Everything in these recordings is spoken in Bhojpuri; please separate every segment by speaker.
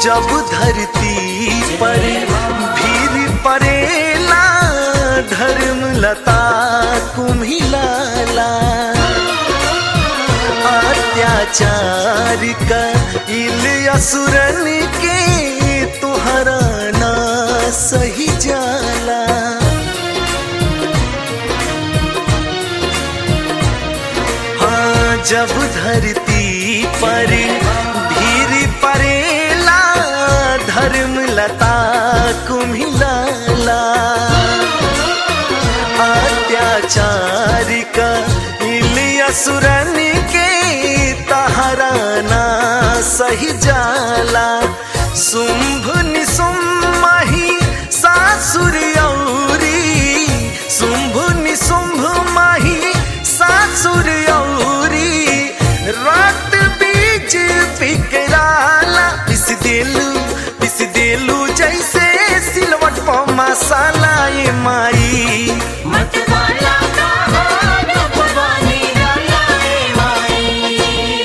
Speaker 1: जब धरती पर भीड़ परेला धर्म लता कुम्हिलाला अत्याचार का इल असुरन के तुहरा ना सही जाला हाँ जब धरती पर भीड़ परेला धर्म लता कुम्हिलाला अत्याचार का इलिया सुरन के तहराना सही जाला शुंभ निशुंभ माही सासुर औरी शुंभ निशुंभ माही सासुर औरी रात बीच पिकराला पिस देलू पिस देलू जैसे सिलवट पर मसाला ये माई
Speaker 2: मतवाला का हार भवानी डालाए माई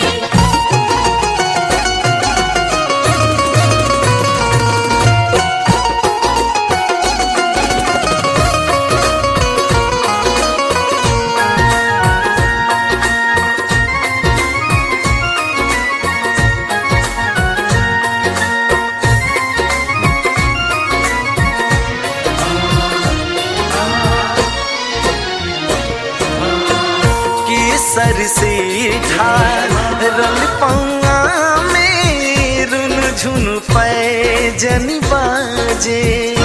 Speaker 1: केसर से ढारल पौआ में रुन झुन पैजन बाजे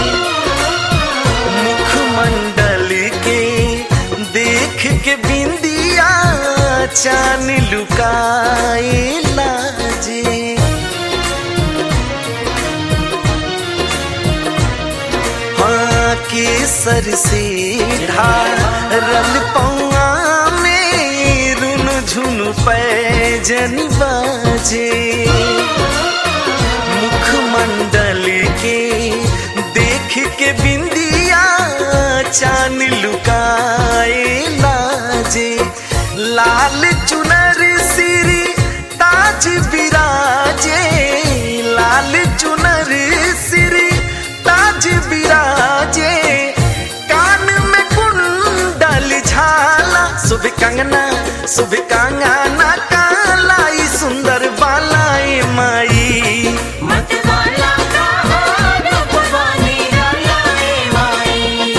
Speaker 1: मुखमंडल के देख के बिंदिया चान लुकाए लाजे हाँ केसर से ढारल पौआ में रुन झुन पैजन बाजे मुखमंडल के देख के बिंदिया चान लुकाए लाजे लाल चुनर सिरी ताज बिराजे लाल चुनर सिरी ताज बिराजे कान में कुंडल झाला शुभ कंगना शुभ कंगना कालाई सुंदर बालाई माई
Speaker 2: मतवाला का हार भवानी डालाए माई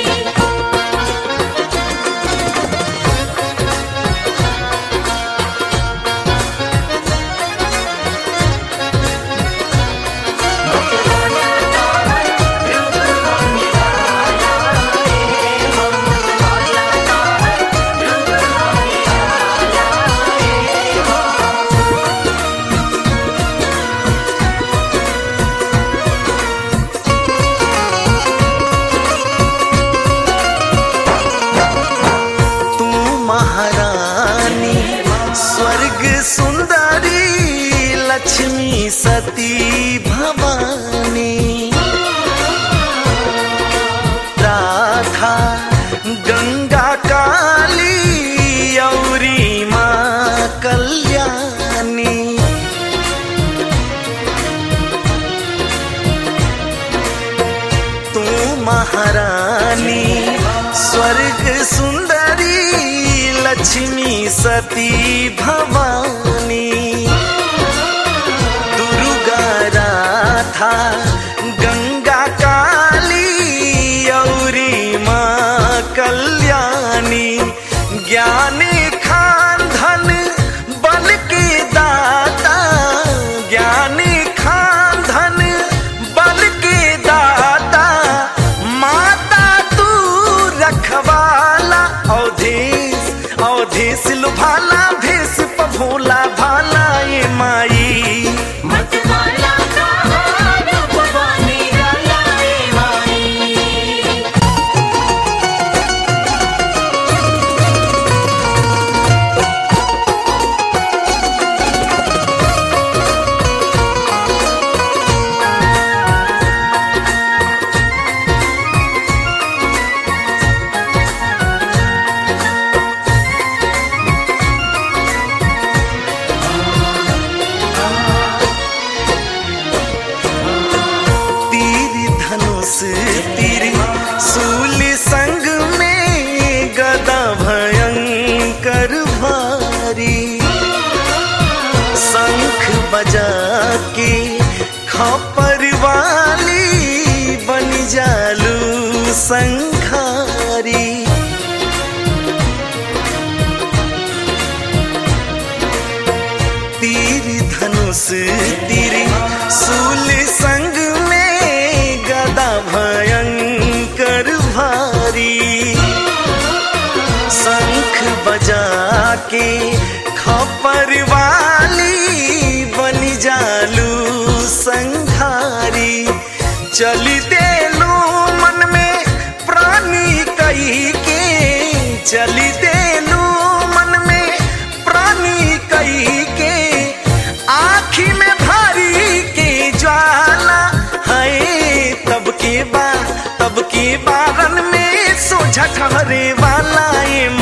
Speaker 1: तू महारानी स्वर्ग सुंदरी लक्ष्मी सती भवानी राधा गंगा काली औरी माँ कल्याणी तू महारानी स्वर्ग सुंदरी लक्ष्मी सती भवानी दुर्गा राधा गंगा काली औरी माँ कल्याणी ज्ञान खान धन बल के दाता ज्ञान खान धन बल के दाता माता तू रखवाला अवधेश अवधेश लुभाला भेष पभोला भाला ये माई
Speaker 2: मतवाला का हार भवानी
Speaker 1: धनुष तीर सूल संग में गदा भयंकर भारी शंख बजा के खपर वाली बन जालू संखारी तीर धनुष तीर सूल संग में गदा भयंकर भारी शंख बजा के खपर वाली बन जालू संघारी चली देलू मन में प्राणी कई के चली देलू मन में प्राणी कई के आखी में भारी के ज्वाला है तब के बा तब के बारन में सोझा ठहरे वाला ए